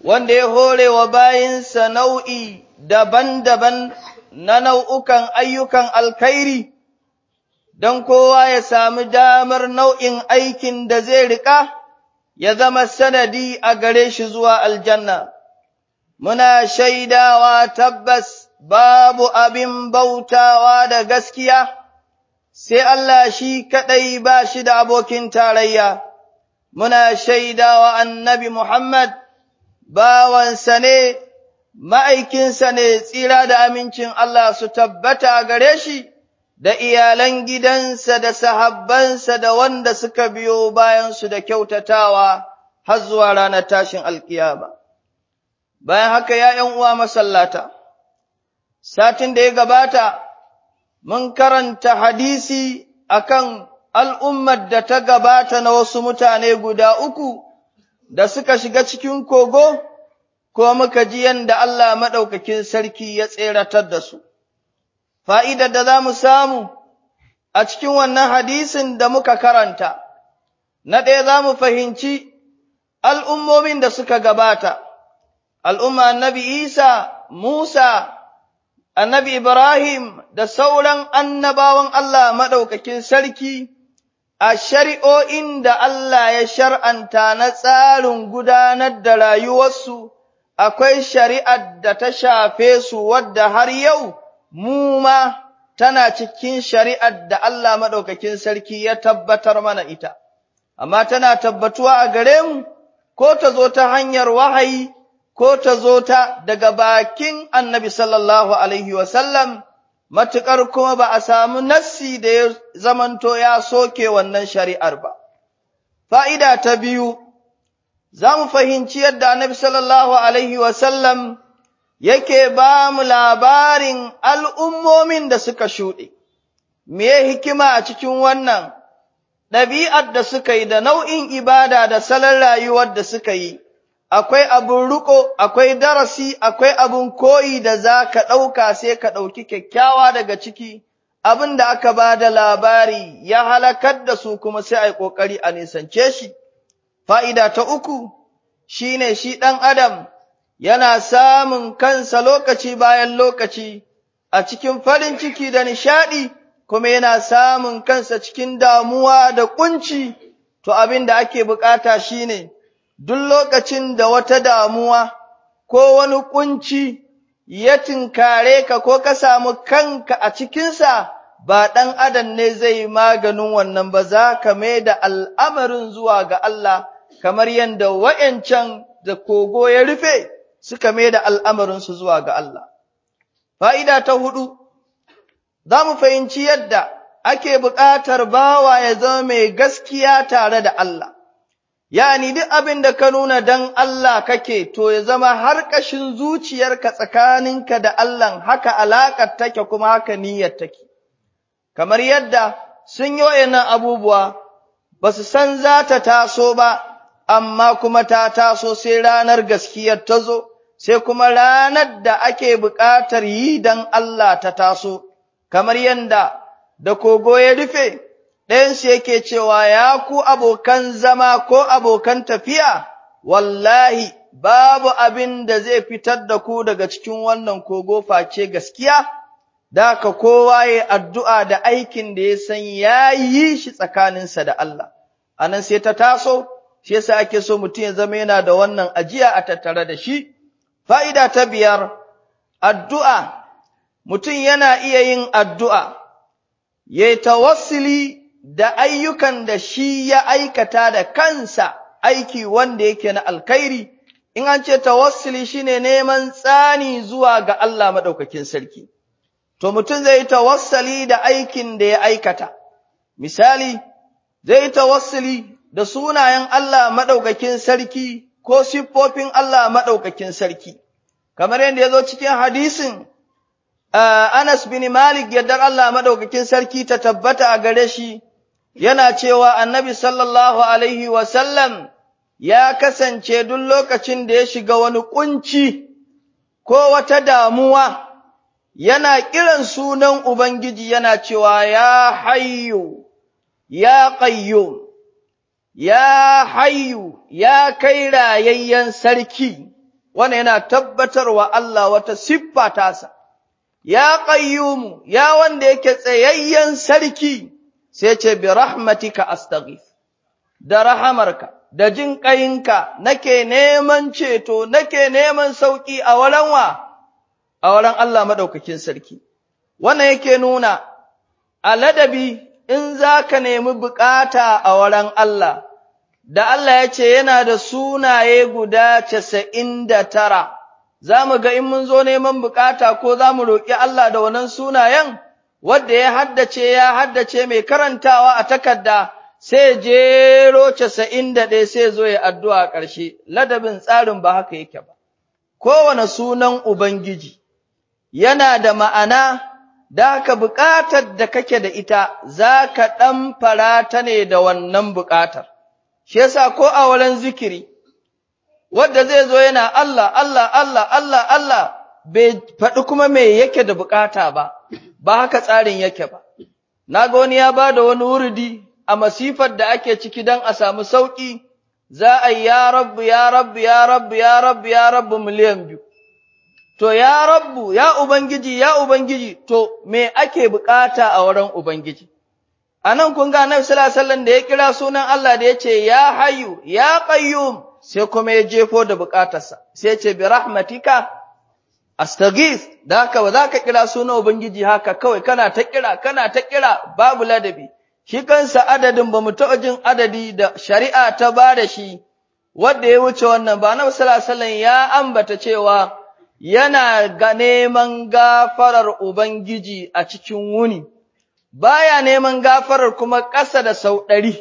wanda ya hore wa bayinsa nau'i daban-daban na nau'ukan ayyukan alkhairi, don kowa ya sami damar nau'in aikin da zai riƙa, ya zama sanadi a gare shi zuwa aljanna. Muna shaidawa tabbas babu abin bautawa da gaskiya, sai Allah shi kaɗai ba shi da abokin tarayya. Muna shaidawa annabi Muhammad, bawansa ne, ma'aikinsa ne tsira da amincin Allah su tabbata a gare shi, da iyalan gidansa da sahabbansa da wanda suka biyo bayansu da kyautatawa har zuwa ranar tashin alkiyama. Bayan haka ya uwa masallata, satin da ya gabata, mun karanta hadisi akan al'ummar da ta gabata na wasu mutane guda uku da suka shiga cikin kogo, ko muka ji yadda Allah maɗaukakin sarki ya tseratar da su. Fa'idar da za mu samu a cikin wannan hadisin da muka karanta, na ɗaya za mu fahimci al'ummomin da suka gabata, al'umma annabi Isa, Musa, annabi Ibrahim da sauran annabawan Allah maɗaukakin sarki a shari'o'in da Allah ya shar'anta na tsarin gudanar da rayuwarsu, akwai shari'ar da ta shafe su wadda har yau mu ma tana cikin shari'ar da Allah maɗaukakin sarki ya tabbatar mana ita, amma tana tabbatuwa a gare mu, ko ta zo ta hanyar wahayi, ko ta zo ta daga bakin annabi sallallahu Alaihi wasallam, matuƙar kuma ba a samu nassi da ya zamanto ya soke wannan shari'ar ba. Fa'ida ta biyu, za mu fahimci yadda annabi sallallahu Alaihi wasallam yake ba mu labarin al'ummomin da suka shuɗe, me hikima a cikin wannan ɗabi'ar da suka yi da nau'in ibada da salon rayuwar da suka yi. akwai abin riko, akwai darasi, akwai abin koyi da za ka ɗauka sai ka ɗauki kyakkyawa daga ciki, abin da aka ba da labari ya halakar da su kuma sai a yi ƙoƙari a nisance shi. Fa'ida ta uku shi ne shi ɗan Adam yana samun kansa lokaci bayan lokaci a cikin farin ciki da nishaɗi, kuma yana samun kansa cikin damuwa da ƙunci, to abin da ake bukata shi ne. duk lokacin da wata damuwa ko wani kunci ya tinkare ka ko ka samu kanka a cikinsa, ba ɗan adam ne zai maganin wannan ba za ka mai da al'amarin zuwa ga Allah, kamar yadda wa'yancan da kogo ya rufe suka mai da al'amarinsu zuwa ga Allah. Fa'ida ta hudu, za mu fahimci yadda ake buƙatar bawa ya zama mai gaskiya tare da Allah. yani duk abin da ka nuna dan Allah kake, to ya zama har ƙashin zuciyarka tsakaninka da Allah haka alaƙar take kuma haka niyyar take. Kamar yadda sun yi wa'yannan abubuwa, ba su san za ta taso ba, amma kuma ta taso sai ranar gaskiyar ta zo, sai kuma ranar da ake buƙatar yi dan Allah ta taso, kamar yadda da kogo ya rufe. ɗayansu yake cewa ya ku abokan zama ko abokan tafiya, wallahi babu abin da zai fitar da ku daga cikin wannan kogo face gaskiya, da ka kowa ya addu'a da aikin da ya san ya yi shi tsakaninsa da Allah. A nan sai ta taso, shi yasa ake so mutum ya zama yana da wannan ajiya a tattare da shi. Fa'ida ta biyar, addu'a, mutum yana iya yin addu'a, ya tawassuli da ayyukan da shi ya aikata da kansa aiki wanda yake na alkhairi in an ce tawassuli shine neman tsani zuwa ga Allah madaukakin sarki to mutum zai yi tawassuli da aikin da ya aikata misali zai yi tawassuli da sunayen Allah madaukakin sarki ko siffofin Allah madaukakin sarki kamar yadda ya zo cikin hadisin Anas bin Malik yardar Allah madaukakin sarki ta tabbata a gare shi yana cewa annabi sallallahu Alaihi wasallam ya kasance duk lokacin da ya shiga wani kunci ko wata damuwa, yana kiran sunan Ubangiji yana cewa ya hayyu, ya qayyum ya hayyu, ya kai rayayyen sarki, wannan yana tabbatarwa Allah wata siffa tasa ya qayyumu ya wanda yake tsayayyen sarki sai ce bi rahmatika astaghith da rahamarka da jin ƙayinka nake neman ceto nake neman sauki a wurin wa a wurin Allah madaukakin sarki wannan yake nuna a ladabi in zaka nemi bukata a wurin Allah da Allah ya ce yana da sunaye guda casa'in da tara, za mu ga in mun zo neman bukata ko za mu roƙi Allah da wannan sunayen, wadda ya haddace ya haddace mai karantawa a takarda sai jero casa'in da ɗaya sai zo ya addu'a a ƙarshe, ladabin tsarin ba haka yake ba. Kowane sunan Ubangiji yana da ma'ana da haka buƙatar da kake da ita za ka ɗan farata ne da wannan buƙatar. shi yasa ko a wurin zikiri wanda zai zo yana Allah Allah Allah Allah Allah bai faɗi kuma me yake da bukata ba ba haka tsarin yake ba naga wani ya bada wani wuridi a masifar da ake ciki dan a samu sauki za a yi ya rabbu ya rabbu ya rabbu ya rabbu ya rabbu miliyan biyu to ya rabbu ya ubangiji ya ubangiji to me ake bukata a wurin ubangiji anan kun ga Annabi sallallahu alaihi wasallam da ya kira sunan Allah da yace ya hayyu ya qayyum sai kuma ya jefo da bukatarsa sai ya ce bi rahmatika astaghith da haka ba za ka kira sunan ubangiji haka kawai kana ta kira kana ta kira babu ladabi shi kansa adadin ba mu taɓa jin adadi da shari'a ta ba da shi wanda ya wuce wannan ba Annabi sallallahu alaihi wasallam ya ambata cewa yana ga neman gafarar ubangiji a cikin wuni baya neman gafarar kuma ƙasa da sau ɗari,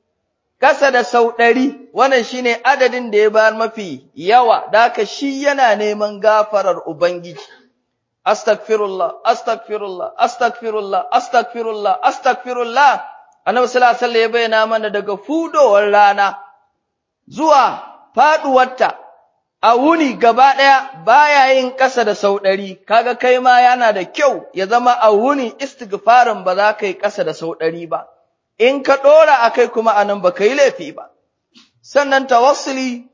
ƙasa da sau ɗari, wannan shi ne adadin da ya bayar mafi yawa, da haka shi yana neman gafarar Ubangiji. Astagfirullah, astagfirullah, astagfirullah, astagfirullah, astagfirullah, annabi sallallahu alaihi ya bayyana mana daga fudowar rana zuwa faɗuwarta a wuni gaba ɗaya baya yin ƙasa da sau ɗari, kaga kai ma yana da kyau ya zama a wuni istighfarin ba za ka yi ƙasa da sau ɗari ba, in ka ɗora a kai kuma anan ba ka yi laifi ba. Sannan tawassuli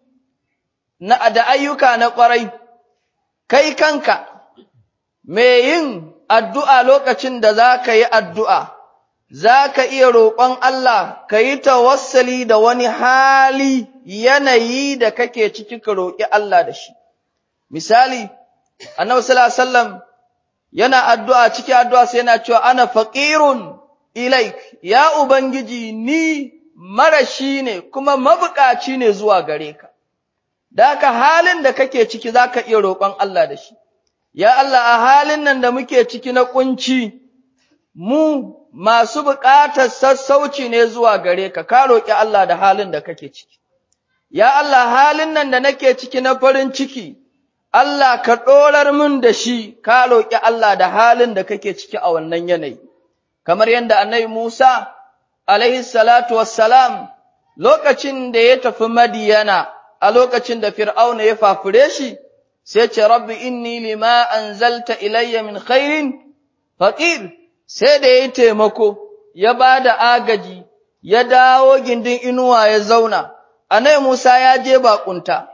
na da ayyuka na ƙwarai, kai kanka, mai yin addu'a lokacin da za ka yi addu'a, za ka iya roƙon Allah ka yi tawassali da wani hali yanayi da kake ciki ka roƙi Allah da shi. Misali, annabi sallallahu alaihi wasallam yana addu'a ciki addu'a sai yana cewa ana faqirun ilaik ya ubangiji ni marashi ne kuma mabukaci ne zuwa gare ka. Da haka halin da kake ciki zaka iya roƙon Allah da shi. Ya Allah a halin nan da muke ciki na kunci mu masu buƙatar sassauci ne zuwa gare ka, ka roƙi Allah da halin da kake ciki. Ya Allah halin nan da nake ciki na farin ciki, Allah ka ɗorar min da shi, ka roƙi Allah da halin da kake ciki a wannan yanayi. Kamar yadda annabi Musa, alaihi salatu wassalam, lokacin da ya tafi Madiyana, a lokacin da Fir'auna ya fafure shi, sai ce, Rabbi inni lima anzalta ilayya min khairin, faƙir, sai da ya yi taimako, ya ba da agaji, ya dawo gindin inuwa ya zauna, anai Musa ya je baƙunta,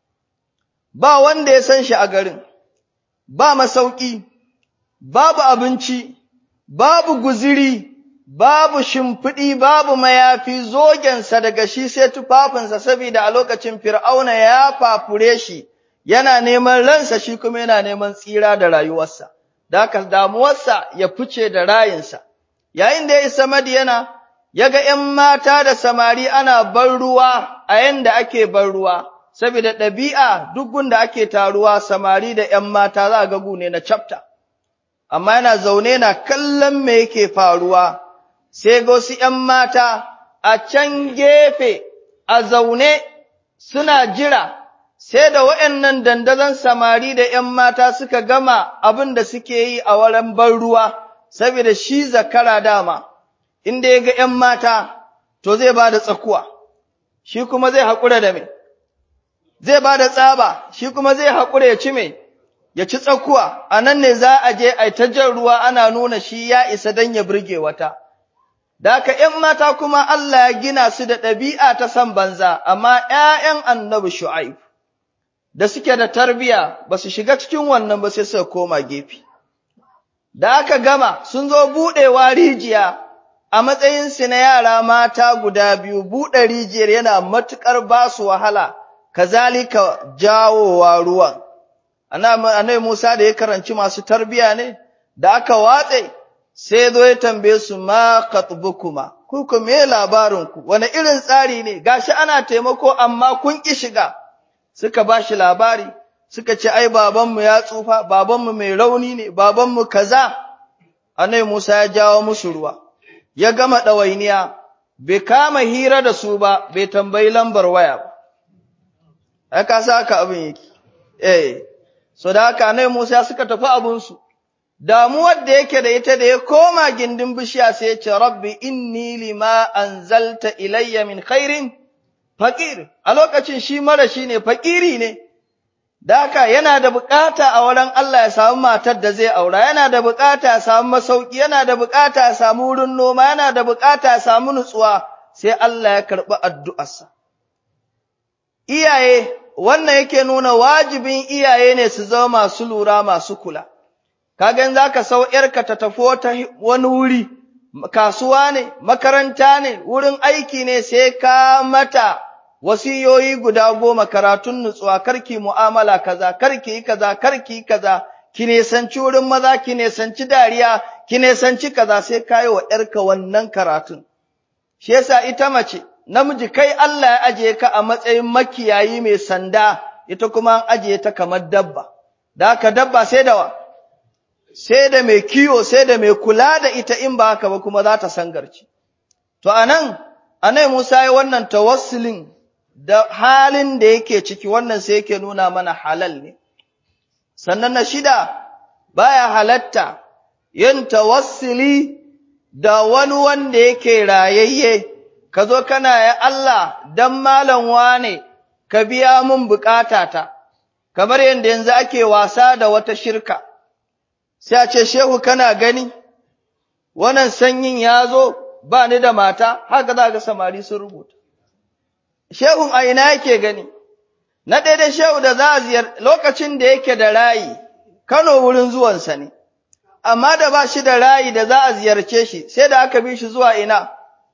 ba wanda ya san shi a garin, ba masauki, babu abinci, babu guziri, babu shimfiɗi, babu mayafi zogensa daga shi sai tufafinsa saboda a lokacin Fir'auna ya fafure shi, yana neman ransa shi kuma yana neman tsira da rayuwarsa. da haka damuwarsa ya fice da rayinsa. Yayin da ya isa Madiyana, ya ga ’yan mata da samari ana ban ruwa a yanda ake ban ruwa, saboda ɗabi'a duk gunda ake taruwa samari da ’yan mata za a ga gune na chapter. Amma yana zaune na kallon me yake faruwa, sai ga wasu ’yan mata a can gefe a zaune suna jira sai da waɗannan dandazon samari da ’yan mata suka gama abin da suke yi a wurin ban ruwa, saboda shi zakara dama, inda ya ga ’yan mata, to zai ba da tsakuwa, shi kuma zai haƙura da me, zai ba da tsaba, shi kuma zai haƙura ya ci me, ya ci tsakuwa, a nan ne za a je a ta jan ruwa ana nuna shi ya isa don ya burge wata. Da haka ’yan mata kuma Allah ya gina su da ɗabi'a ta san banza, amma ’ya'yan annabi Shu'aib. da suke da tarbiya ba su shiga cikin wannan ba sai suka koma gefe. Da aka gama sun zo buɗewa rijiya a matsayinsu na yara mata guda biyu buɗe rijiyar yana matuƙar ba su wahala, kazalika jawowa ruwan. Anai Musa da ya karanci masu tarbiya ne, da aka watse sai zo ya tambaye su ma katbukuma, ku ku me labarinku, wani irin tsari ne, gashi ana taimako amma kun ƙi shiga. suka ba shi labari, suka ce, Ai, babanmu ya tsufa, babanmu mai rauni ne, babanmu kaza, anai Musa ya jawo musu ruwa, ya gama ɗawainiya, bai kama hira da su ba, bai tambayi lambar waya ba. Aka sa haka abin yake, eh, so da haka anai Musa suka tafi abinsu, damuwar da yake da ita da ya koma gindin bishiya sai ya ce, Rabbi, inni lima anzalta ilayya min khairin fakir a lokacin shi mara shi ne fakiri ne da haka yana da bukata a wurin Allah ya samu matar da zai aura yana da bukata ya samu masauki yana da bukata ya samu wurin noma yana da bukata ya samu nutsuwa sai Allah ya karɓi addu'arsa iyaye wannan yake nuna wajibin iyaye ne su zama masu lura masu kula kagan zaka sau yarka ta tafi wata wani wuri kasuwa ne, makaranta ne, wurin aiki ne sai ka mata wasiyoyi guda goma karatun nutsuwa, karki mu'amala kaza, karki yi kaza, karki yi kaza, ki nesanci wurin maza, ki nesanci dariya, ki nesanci kaza sai ka yi wa ‘yarka wannan karatun. Shi yasa ita mace, namiji kai Allah ya ajiye ka a matsayin makiyayi mai sanda, ita kuma an ajiye ta kamar dabba, da haka dabba sai da wa. sai da mai kiwo sai da mai kula da ita in ba haka ba kuma za ta sangarci. To anan, anai Musa ya wannan tawassulin da halin da yake ciki wannan sai yake nuna mana halal ne. Sannan na shida baya halatta yin tawassuli da wani wanda yake rayayye, ka zo kana ya Allah don malam wane ka biya mun bukatata, kamar yadda yanzu ake wasa da wata shirka. sai a ce, Shehu kana gani, wannan sanyin ya zo ba ni da mata, haka za ga samari sun rubuta. Shehun a ina yake gani, na daidai shehu da za a ziyar lokacin da yake da rayi, Kano wurin zuwansa ne, amma da ba shi da rayi da za a ziyarce shi, sai da aka bi shi zuwa ina,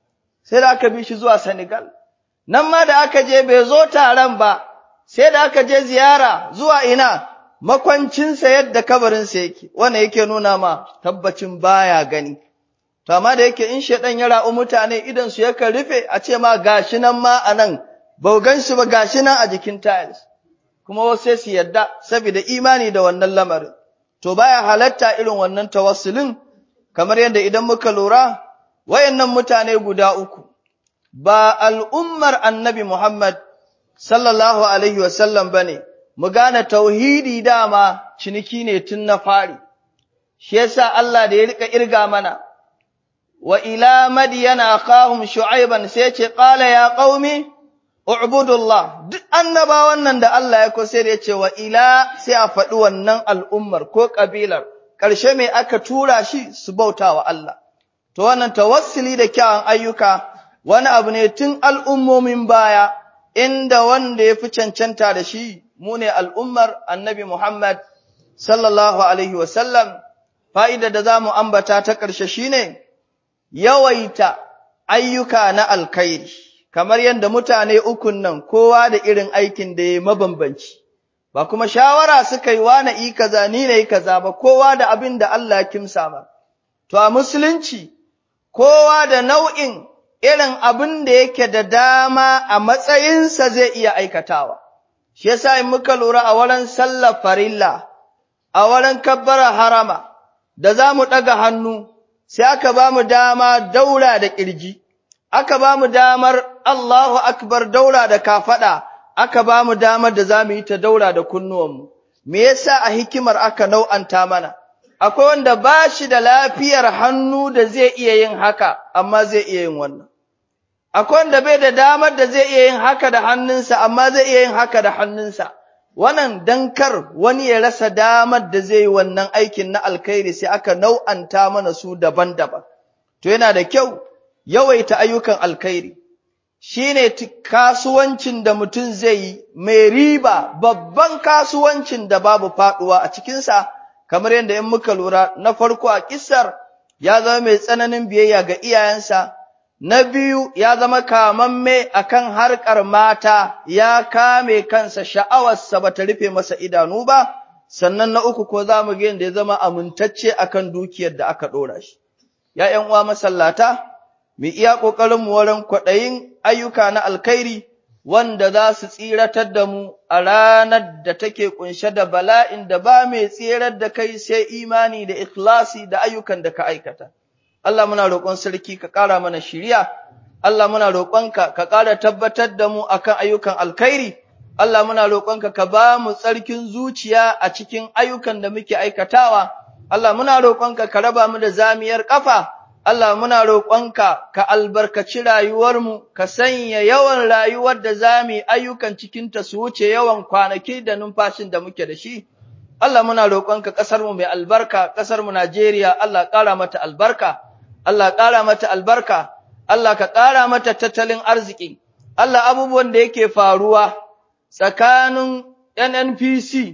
sai da aka bi shi zuwa Senegal. Nan ma da aka je bai zo taron ba, sai da aka je ziyara zuwa ina, makwancinsa yadda kabarinsa yake, wanda yake nuna ma tabbacin baya gani. To, amma da yake in shaɗan ya ra'u mutane idan su yakan rufe a ce ma gashi nan ma a nan, ba gan shi ba gashi nan a jikin tiles, kuma wasu sai su yadda saboda imani da wannan lamarin. To, baya halatta irin wannan tawassulin, kamar yadda idan muka lura, wayannan mutane guda uku, ba al'ummar annabi Muhammad sallallahu Alaihi wasallam ba ne, mu gane tauhidi dama ciniki ne tun na fari, shi yasa Allah da ya rika irga mana, wa ila madiyana akahum shu'aiban sai ce qala ya qaumi ubudullah duk annabawan nan da Allah ya kose da yace wa ila sai a faɗi wannan al'ummar ko kabilar ƙarshe mai aka tura shi su bautawa Allah to wannan tawassuli da kyawun ayyuka wani abu ne tun al'ummomin baya inda wanda ya fi cancanta da shi mu ne al'ummar annabi Muhammad sallallahu Alaihi wasallam, fa'ida da za mu ambata ta ƙarshe shi ne, yawaita ayyuka na alkairi, kamar yadda mutane ukun nan kowa da irin aikin da ya mabambanci, ba kuma shawara suka yi wane yi kaza ni na yi kaza ba, kowa da abin da Allah ya kimsa ba. To, a musulunci, kowa da nau'in irin abin da yake da dama a matsayinsa zai iya aikatawa. shi yasa in muka lura a wurin sallar farilla a wurin kabbara harama da za mu ɗaga hannu sai aka ba mu dama daura da ƙirji aka ba mu damar Allahu akbar daura da kafaɗa aka ba mu damar da za mu yi ta daura da kunnuwanmu me yasa a hikimar aka nau'anta mana akwai wanda ba shi da lafiyar hannu da zai iya yin haka amma zai iya yin wannan akwai wanda bai da damar da zai iya yin haka da hannunsa amma zai iya yin haka da hannunsa wannan dankar wani ya rasa damar da zai yi wannan aikin na alkhairi sai aka nau'anta mana su daban-daban to yana da kyau yawaita ayyukan alkhairi shine kasuwancin da mutum zai yi mai riba babban kasuwancin da babu faduwa a cikinsa kamar yadda in muka lura na farko a kissar ya zama mai tsananin biyayya ga iyayensa na biyu ya zama kamamme akan harkar mata ya kame kansa sha'awarsa bata rufe masa idanu ba sannan na uku ko za mu ga yadda ya zama amintacce akan dukiyar da aka ɗora shi ya ’yan uwa masallata mu iya ƙoƙarin mu wurin kwaɗayin ayyuka na alkhairi wanda za su tsiratar da mu a ranar da take ƙunshe da bala'in da ba mai tsirar da kai sai imani da ikhlasi da ayyukan da ka aikata. Allah muna roƙon sarki ka ƙara mana shiriya, Allah muna roƙonka ka ƙara tabbatar da mu akan ayyukan alkhairi, Allah muna roƙonka ka ba mu tsarkin zuciya a cikin ayyukan da muke aikatawa, Allah muna roƙonka ka raba mu da zamiyar ƙafa, Allah muna roƙonka ka albarkaci rayuwarmu, ka sanya yawan rayuwar da za mu yi ayyukan cikinta su wuce yawan kwanaki da numfashin da muke da shi. Allah muna roƙonka ƙasarmu mai albarka, ƙasarmu Najeriya, Allah ƙara mata albarka, Allah ƙara mata albarka, Allah ka ƙara mata tattalin arziki, Allah abubuwan da yake faruwa tsakanin NNPC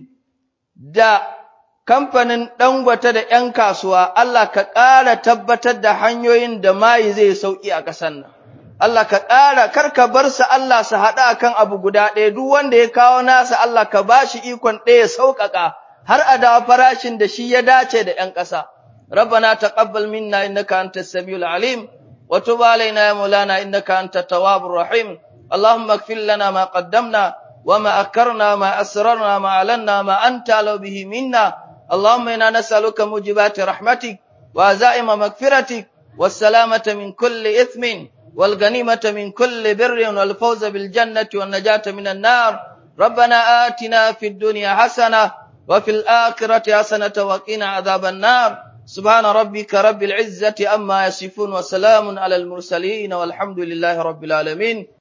da kamfanin Dangote da ‘yan kasuwa, Allah ka ƙara tabbatar da hanyoyin da mayi zai sauƙi a ƙasar nan. Allah ka ƙara, kar ka bar su Allah su haɗa akan abu guda ɗaya, duk wanda ya kawo nasa Allah ka ba shi ikon ɗaya sauƙaƙa, har a dawo farashin da shi ya dace da ‘yan ƙasa. ربنا تقبل منا إنك أنت السميع العليم وتب علينا يا مولانا إنك أنت التواب الرحيم اللهم اغفر لنا ما قدمنا وما أكرنا ما أسررنا ما أعلنا ما أنت أعلم به منا اللهم إنا نسألك موجبات رحمتك وعزائم مغفرتك والسلامة من كل إثم والغنيمة من كل بر والفوز بالجنة والنجاة من النار ربنا آتنا في الدنيا حسنة وفي الآخرة حسنة وقنا عذاب النار سبحان ربك رب العزة أما يصفون وسلام على المرسلين والحمد لله رب العالمين